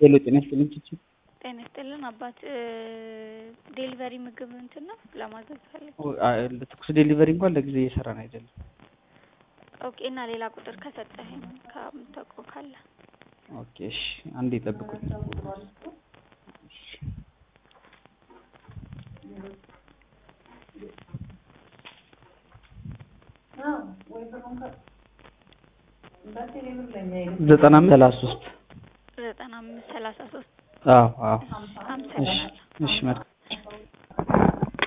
ሄሎ ጤና ይስጥልኝ ቺቺ ጤና ይስጥልን አባት ዴሊቨሪ ምግብ እንትን ነው ለማዘዝ ፈልግ ትኩስ ዴሊቨሪ እንኳን ለጊዜው እየሰራን አይደለም። ኦኬ እና ሌላ ቁጥር ከሰጠኸኝ ከምታውቀው ካለ ኦኬ እሺ አንዴ ጠብቁኝ። ዘጠና አምስት ሰላሳ ሶስት ዘጠና አምስት ሰላሳ ሶስት አዎ አዎ አመሰግናለሁ። እሺ መልካም